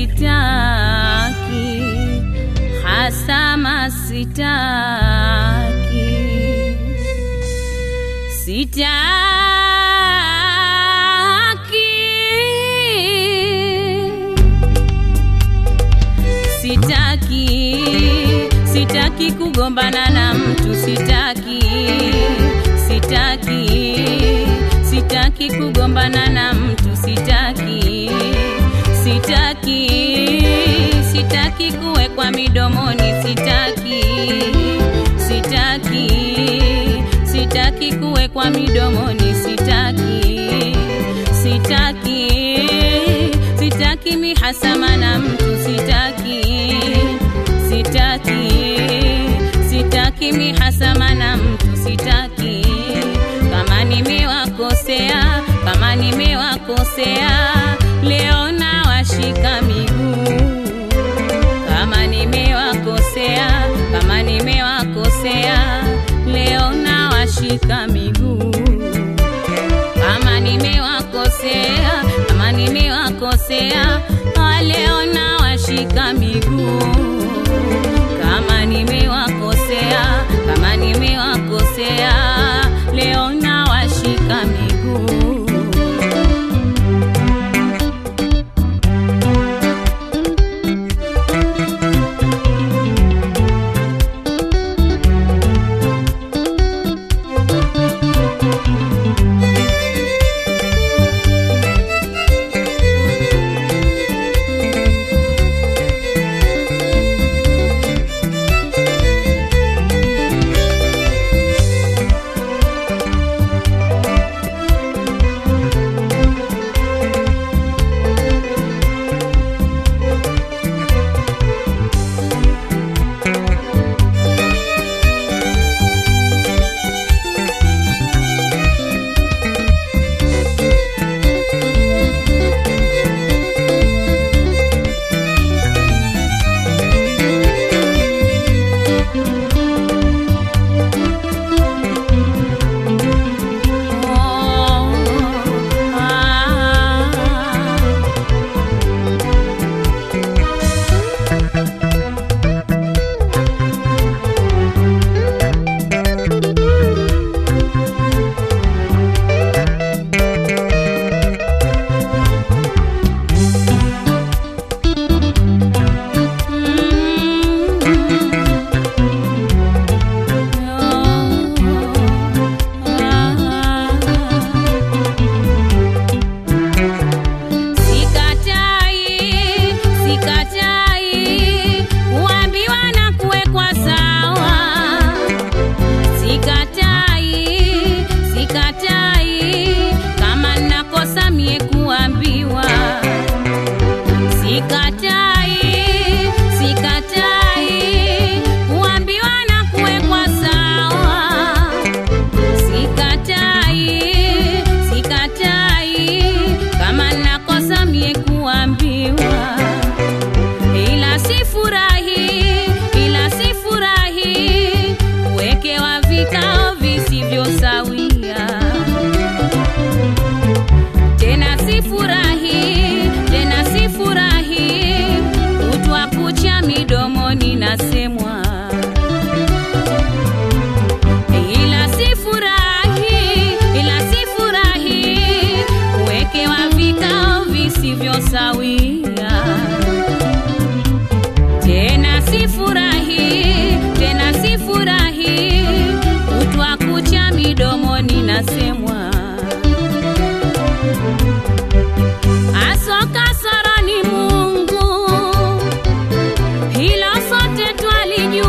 sitaki, hasama sitaki, sitaki, sitaki, sitaki kugombana na mtu, sitaki, sitaki, sitaki kugombana na mtu, sitaki, sitaki, sitaki kuwekwa midomoni, sitaki, sitaki, sitaki kuwekwa midomoni, sitaki, sitaki, sitaki mihasama na mtu, sitaki, sitaki, sitaki mihasama na mtu, sitaki. Kama nimewakosea, kama nimewakosea, leo nawashika miguu. Kama nimewakosea, kama nimewakosea, leo nawashika miguu kama nimewakosea, kama nimewakosea, ah, leo nawashika miguu. Kama nimewakosea, kama nimewakosea, leo nawashika miguu. Oh, ah. Sikatai, sikatai kuambiwa na kuwekwa sawa. Sikatai, sikatai kama nakosa mie kuambiwa. Sikatai, sikatai kuambiwa na kuwekwa sawa. Sikatai, sikatai kama nakosa mie kuambiwa, ila sifurahi, ila sifurahi kuwekewa vikao visivyo sawia. Tena sifurahi, tena sifurahi kutwa kucha midomoni nasemwa ila sifurahi, ila sifurahi kuwekewa vikao visivyo sawia. Tena sifurahi, tena sifurahi kutwa kucha midomoni nasemwa asoka soro ni Mungu, hilo sote twalijua.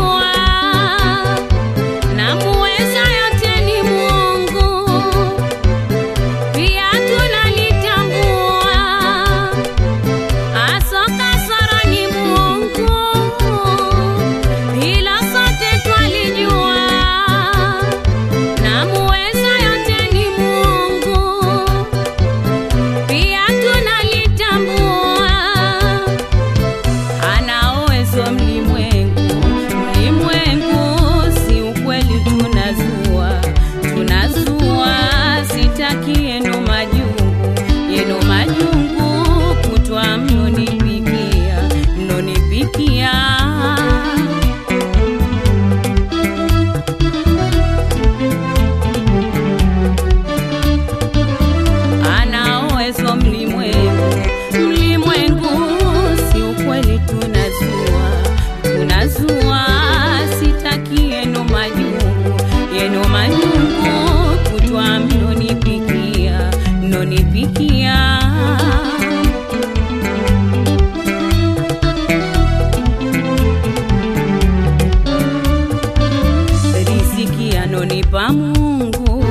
pa Mungu,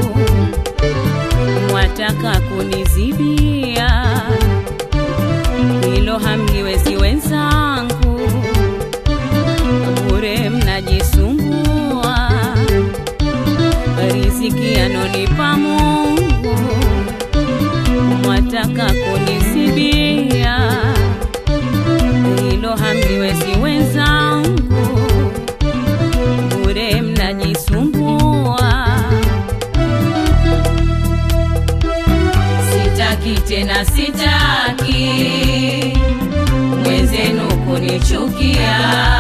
mwataka kunizibia hilo hamliwezi wenzangu, bure mnajisumbua, riziki anonipa Mungu, mwataka kunizibia hilo hamliwezi wenzangu, bure mnajisumbua. Sitaki tena, sitaki mwenzenu kunichukia.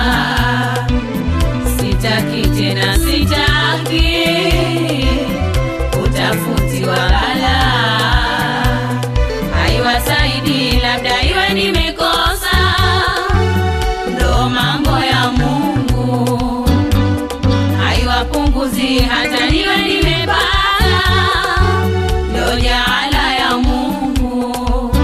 Sitaki tena, sitaki utafutiwa balaa. Haiwasaidi, labda iwe nimekosa, ndo mambo ya Mungu. Haiwapunguzi hata niwe nimepata, ndo jaala ya Mungu.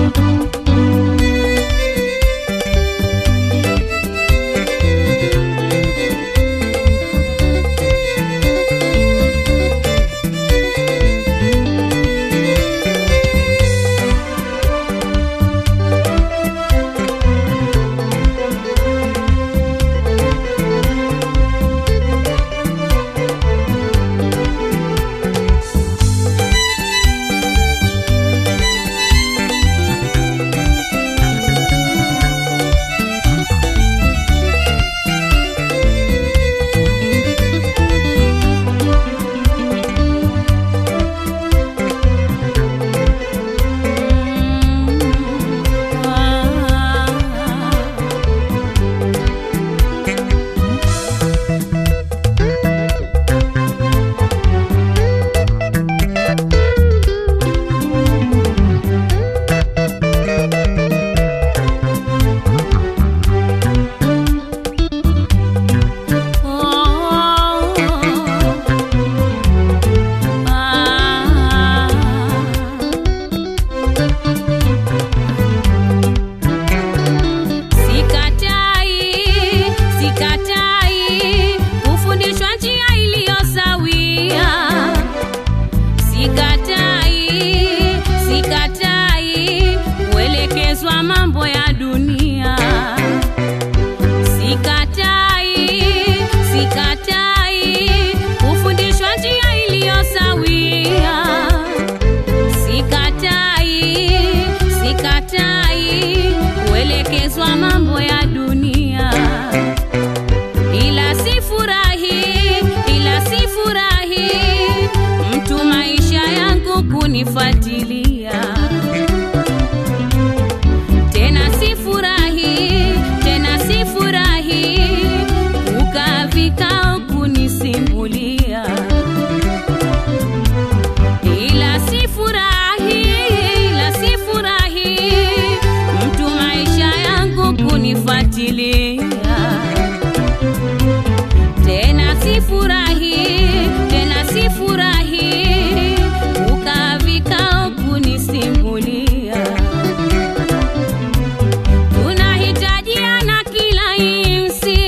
Sikatai, sikatai kufundishwa njia iliyo sawia. Sikatai, sikatai kuelekezwa mambo ya dunia. Sikatai, sikatai kufundishwa njia iliyo sawia. Sikatai, sikatai kuelekezwa mambo ya dunia, ila sifurahi, ila sifurahi mtu maisha yangu kunifuatilia tena, sifurahi tena, sifurahi kukaa vikao kunisimulia ila sifurahi, ila sifurahi mtu maisha yangu kunifuatilia tena, sifurahi tena, sifurahi kukaa vikao kunisimulia. Tunahitajiana kila insi,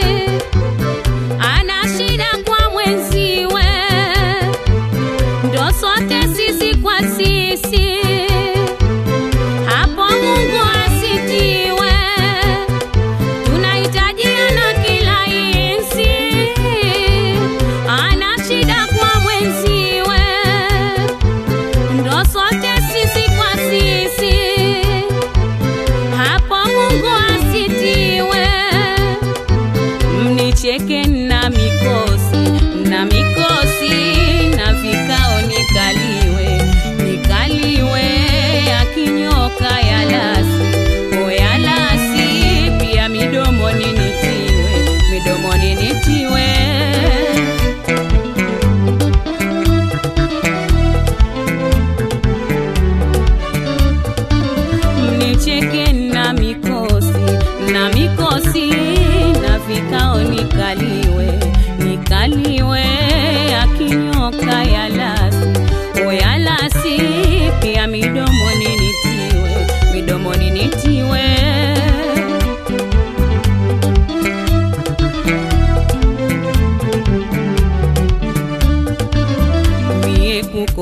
ana shida kwa mwenziwe ndo sote sisi kwa sisi, hapo Mungu asitiwe. Tunahitajiana kila insi, ana shida kwa mwenziwe, ndo sote sisi kwa sisi, hapo Mungu asitiwe mnicheke na mikosi na mikosi na vikao nikaliwe nikaliwe akinyoka ya lasi o ya lasi pia midomoni nitiwe midomoni nitiwe mnicheke na mikosi na mikosi na vikao nikaliwe nikaliwe akinyoka ya lasi o ya lasi pia midomoni nitiwe midomoni nitiwe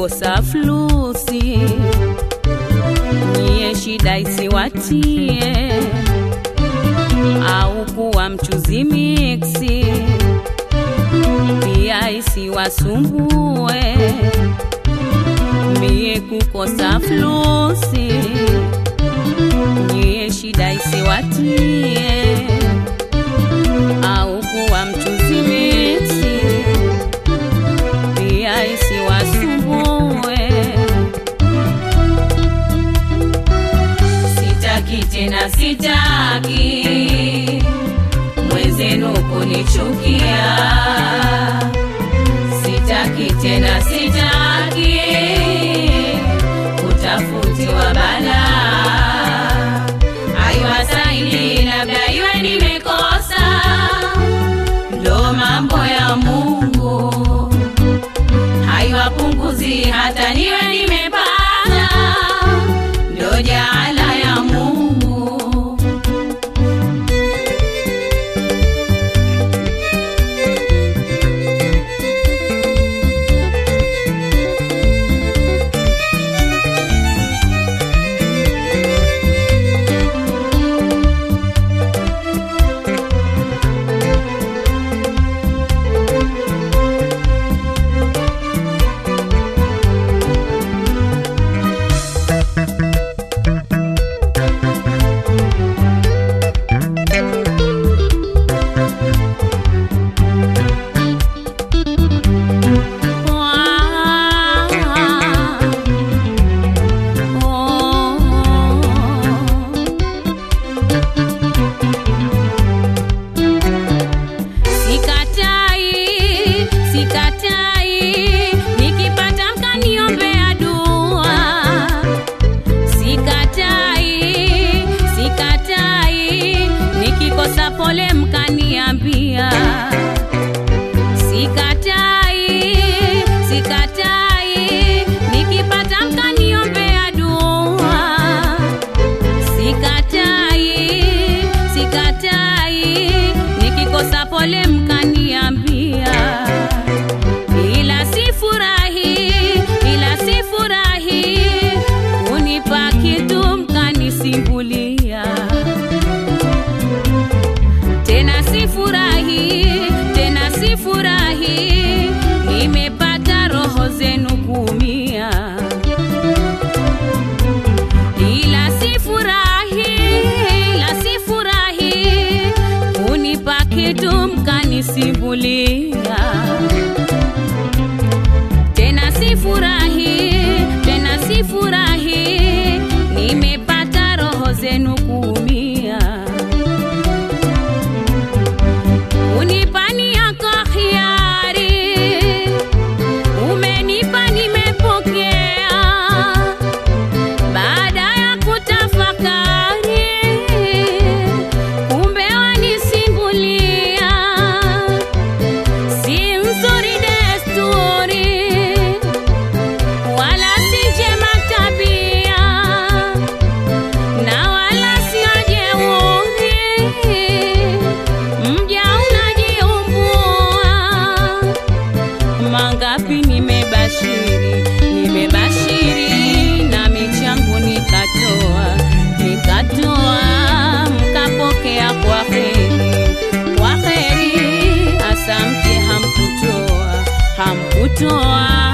kukosa flusi, nyie shida isiwatie, au kuwa mchuzi miksi, pia isiwasumbue, mie kukosa flusi, nyie shida isiwatie, au kuwa mchuzi miksi pia isiwasumbue. Sitaki tena, sitaki mwenzenu kunichukia. Sitaki tena, sitaki kutafutiwa balaa. Haiwasaidii, labda iwe nimekosa, ndo mambo ya Mungu haiwapunguzi hata niwe nimepata, ndo jaala ya Mungu. Sikatai, sikatai, nikipata mkaniombea dua. Sikatai, sikatai, nikikosa pole mkaniambia. Sikatai, sikatai, nikipata mkaniombea dua. Sikatai, sikatai, nikikosa pole mkaniambia. Ila sifurahi, ila sifurahi, kunipa kitu mkanisimbulia. Tena sifurahi, tena sifurahi, nimepata roho zenu kuumia ila sifurahi, ila sifurahi kunipa kitu mkanisimbulia. Tena sifurahi, tena sifurahi, nimepata roho zenu kuumia. Unipani yako hiari, umenipa nimepokea baada ya kutafakari, kumbe wanisimbulia, si nzuri desturi, wala si njema tabia, na wala sio jeuri, mja unajiumbua mangapi nimebashiri, nimebashiri na michangu nikatoa, nikatoa mkapokea kwa heri, kwa heri, asante hamkutoa, hamkutoa.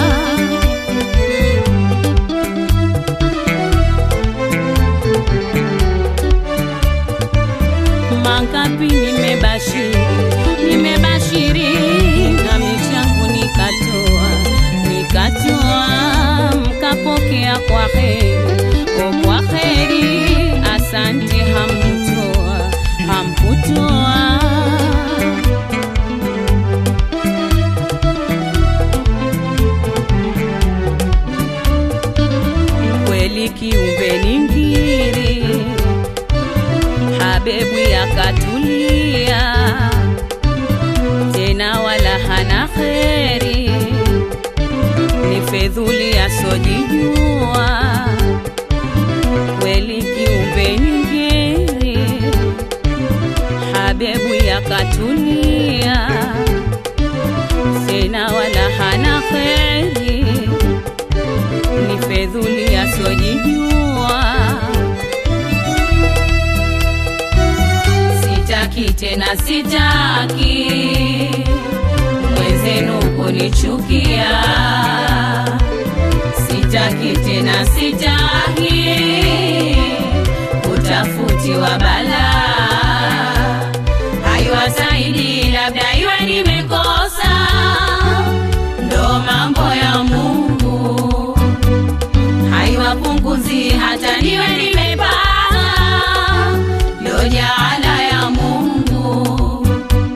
mangapi nimebashiri, nimebashiri na michangu nikatoa, nikatoa mkapokea kwa heri, o kwa heri, asante hamkutoa, hamkutoa. Kweli kiumbe ni ngiri Habebu yakatulia tena, wala hana kheri, ni fedhuli asojijua. Kweli kiumbe ni ngeri, Habebu yakatulia tena, wala hana kheri, tena sitaki mwenzenu kunichukia, sitaki tena sitaki kutafutiwa balaa, haiwasaidi labda iwe nimekosa, ndo mambo ya Mungu haiwapunguzi hata niwe nimepata, ndo jaala ya Mungu.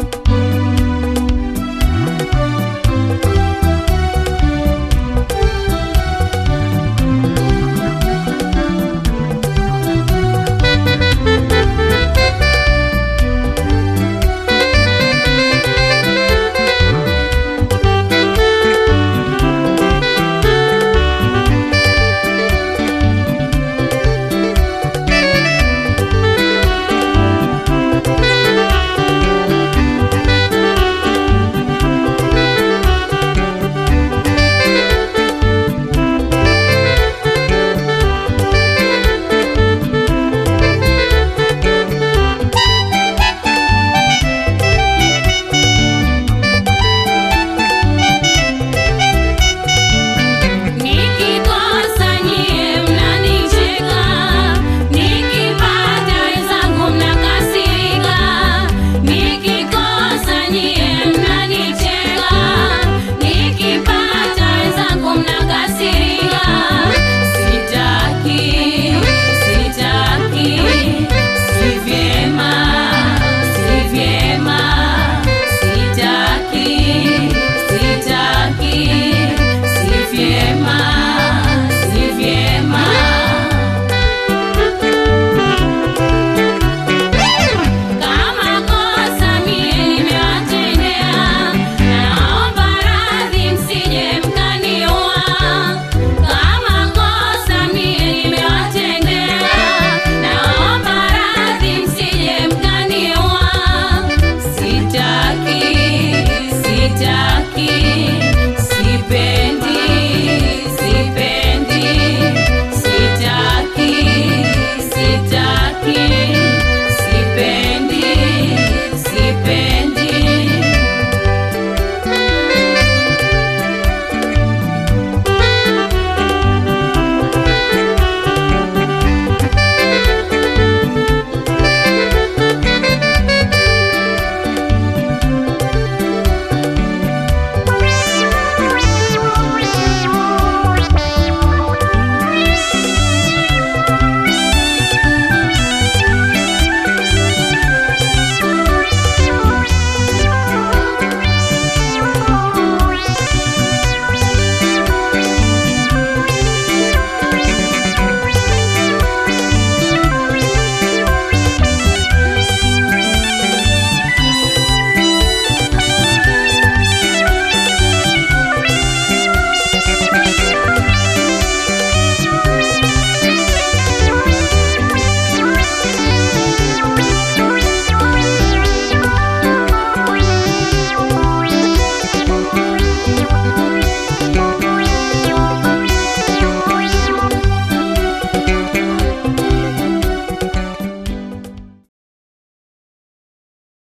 Nikikosa nyie mnanicheka, nikipata wenzangu mnakasirika. Nikikosa nyie mnanicheka, nikipata wenzangu mnakasirika. Sitaki, sitaki, si vyema, si vyema. Sitaki, sitaki, si vyema, si vyema. Kama kosa mie nimewatendea, naomba radhi msije mkaniua. Kama kosa mie nimewatendea, naomba radhi msije mkaniua. Sitaki, sitaki